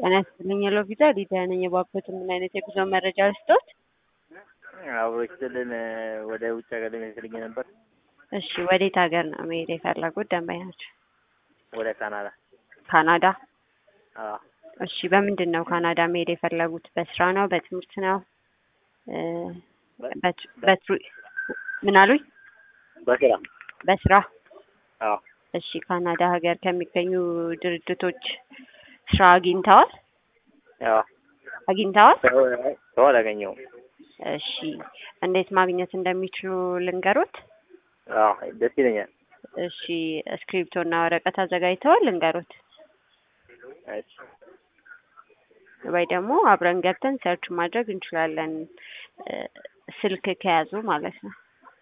ጤና ይስጥልኝ የለው ቪዛ ሊዲያ ነኝ። የባኮት ምን አይነት የጉዞ መረጃ ልስጦት? አብሮች ስልን ወደ ውጭ ሀገር ለመሄድ ነበር። እሺ ወዴት ሀገር ነው መሄድ የፈለጉት ደንበኛቸው? ወደ ካናዳ። ካናዳ። አዎ እሺ በምንድን ነው ካናዳ መሄድ የፈለጉት? በስራ ነው? በትምህርት ነው? እ በት- በትሩ- ምን አሉኝ? በስራ በስራ። አዎ እሺ ካናዳ ሀገር ከሚገኙ ድርጅቶች ስራ አግኝተዋል? አዎ አግኝተዋል? ሰው ሰው አላገኘሁም። እሺ እንዴት ማግኘት እንደሚችሉ ልንገሩት? አዎ ደስ ይለኛል። እሺ እስክሪፕቶ እና ወረቀት አዘጋጅተዋል? ልንገሩት እሺ ወይ ደግሞ አብረን ገብተን ሰርች ማድረግ እንችላለን እ ስልክ ከያዙ ማለት ነው።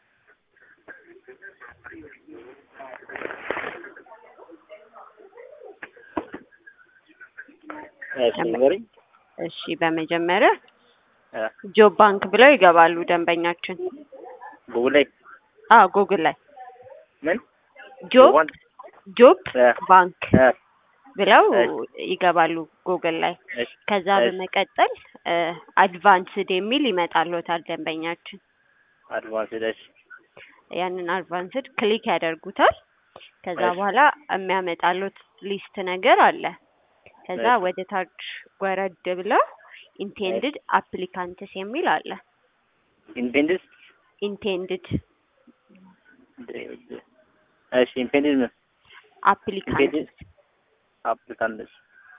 እሺ ንገሪኝ። እሺ በመጀመሪያ እ ጆብ ባንክ ብለው ይገባሉ ደንበኛችን። ጉግል ላይ አዎ ጉግል ላይ ምን ጆብ ዋን- ጆብ እ ባንክ እ ብለው እሺ። ይገባሉ ጉግል ላይ። እሺ ከዛ እሺ። በመቀጠል እ አድቫንስድ የሚል ይመጣልዎታል ደንበኛችን። አድቫንስ እሺ ያንን አድቫንስድ ክሊክ ያደርጉታል። ከዛ እሺ። በኋላ የሚያመጣሉት ሊስት ነገር አለ። ከዛ እሺ። ወደ ታች ወረድ ብለው ኢንቴንድድ አፕሊካንትስ የሚል አለ። ኢንፔንደንስ ኢንቴንድድ እሺ ኢንፔንደንስ ምን አፕሊካንትስ አፕሊካንትስ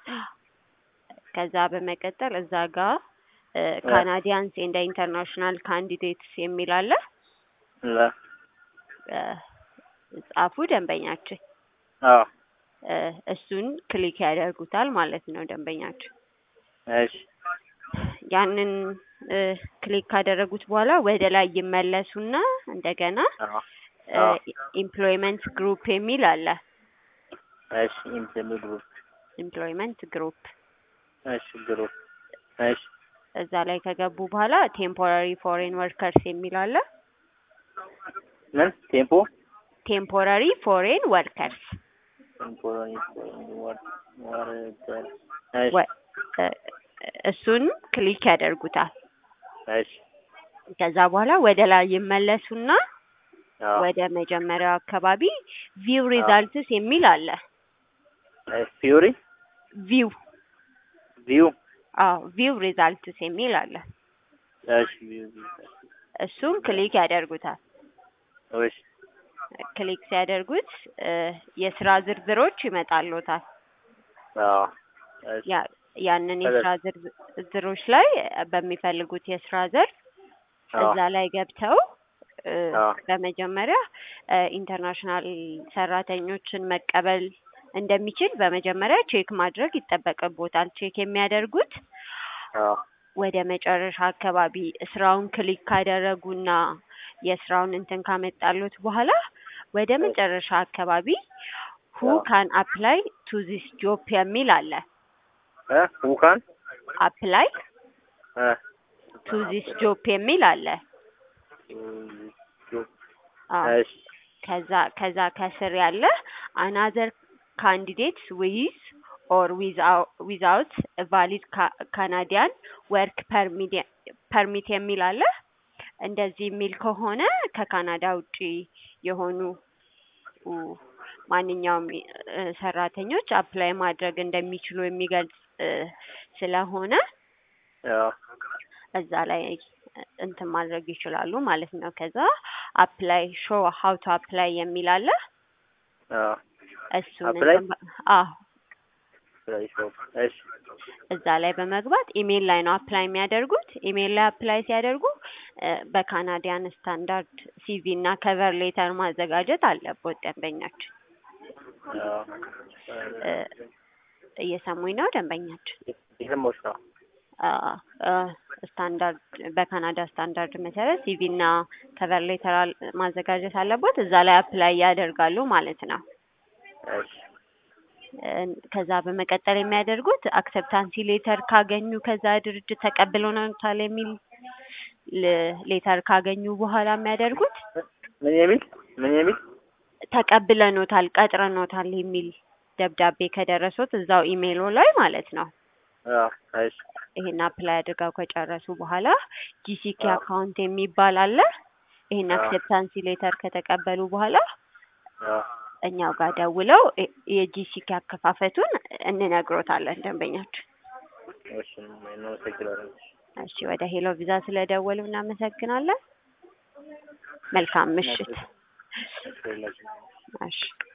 ከዛ በመቀጠል እዛ ጋር ካናዲያንስ ኤንድ ኢንተርናሽናል ካንዲዴትስ የሚል አለ። ለ እ ጻፉ ደንበኛችን። አዎ እ እሱን ክሊክ ያደርጉታል ማለት ነው ደንበኛችን። እሺ ያንን እ ክሊክ ካደረጉት በኋላ ወደ ላይ ይመለሱና እንደገና አዎ አዎ ኢምፕሎይመንት ግሩፕ የሚል አለ። እሺ ኢንፔንደንስ ግሩፕ ኢምፕሎይመንት ግሩፕ እሺ ግሩፕ እሺ እዛ ላይ ከገቡ በኋላ ቴምፖራሪ ፎሬን ወርከርስ የሚል አለ። ምን ቴምፖ ቴምፖራሪ ፎሬን ወርከርስ ቴምፖራሪ ወርድ ወርድ እሺ ወ- እ እሱን ክሊክ ያደርጉታል። እሺ ከዛ በኋላ ወደ ላይ ይመለሱና አዎ ወደ መጀመሪያው አካባቢ ቪው ሪዛልትስ የሚል አለ። ፊዮሪ ቪው ቪው አዎ ቪው ሪዛልትስ የሚል አለ። እሺ ቪው እሱን ክሊክ ያደርጉታል። እሺ ክሊክ ሲያደርጉት እ የስራ ዝርዝሮች ይመጣልዎታል። አዎ እሺ ያ ያንን የስራ ዝርዝ- ዝርዝሮች ላይ በሚፈልጉት የስራ ዘርፍ አዎ እዛ ላይ ገብተው እ አዎ በመጀመሪያ እ ኢንተርናሽናል ሰራተኞችን መቀበል እንደሚችል በመጀመሪያ ቼክ ማድረግ ይጠበቅቦታል። ቼክ የሚያደርጉት አዎ ወደ መጨረሻ አካባቢ ስራውን ክሊክ ካደረጉና የስራውን እንትን ካመጣሉት በኋላ ወደ መጨረሻ አካባቢ ሁ አዎ ካን አፕላይ ቱ ዚስ ጆብ የሚል አለ። እ ሁካን አፕላይ እ ቱ ዚስ ጆብ የሚል አለ። አዎ እሺ ከዛ ከዛ ከስር ያለ አናዘር ካንዲዴትስ ዊዝ ኦር ዊዛውት ቫሊድ ካናዲያን ወርክ ፐርሚት የሚል አለ። እንደዚህ የሚል ከሆነ ከካናዳ ውጪ የሆኑ ኡ ማንኛውም እ ሰራተኞች አፕላይ ማድረግ እንደሚችሉ የሚገልጽ እ ስለሆነ አዎ እዛ ላይ እንትን ማድረግ ይችላሉ ማለት ነው። ከዛ አፕላይ ሾ ሀው ቱ አፕላይ የሚል አለ። አዎ እሱን Apply? እንትን በ- አዎ ፕላይ ሾፕ እሺ እዛ ላይ በመግባት ኢሜል ላይ ነው አፕላይ የሚያደርጉት። ኢሜል ላይ አፕላይ ሲያደርጉ እ በካናዲያን ስታንዳርድ ሲቪ እና ከቨር ሌተር ማዘጋጀት አለቦት ደንበኛችን። አዎ እ እየሰሙኝ ነው ደንበኛችን? የሰማሁሽ ነው። አ- አ ስታንዳርድ በካናዳ ስታንዳርድ መሰረት ሲቪ እና ከቨር ሌተር አል- ማዘጋጀት አለቦት። እዛ ላይ አፕላይ ያደርጋሉ ማለት ነው። እሺ እ ከዛ በመቀጠል የሚያደርጉት አክሰፕታንሲ ሌተር ካገኙ ከዛ ድርጅት ተቀብለውታል የሚል ል- ሌተር ካገኙ በኋላ የሚያደርጉት ምን የሚል ምን የሚል ተቀብለኖታል፣ ቀጥረኖታል የሚል ደብዳቤ ከደረሱት እዛው ኢሜይሎ ላይ ማለት ነው አዎ እሺ ይሄን አፕላይ አድርገው ከጨረሱ በኋላ ጂሲኬ አዎ። አካውንት የሚባል አለ። ይሄን አዎ። አክሴፕታንሲ ሌተር ከተቀበሉ በኋላ አዎ እኛው ጋር ደውለው የ- የጂሲኬ አከፋፈቱን እንነግሮታለን ደንበኛችን። እሺ እናመሰግናለን። እሺ ወደ ሄሎ ቪዛ ስለደወሉ እናመሰግናለን። መልካም ምሽት። እሺ ሁላችንም እሺ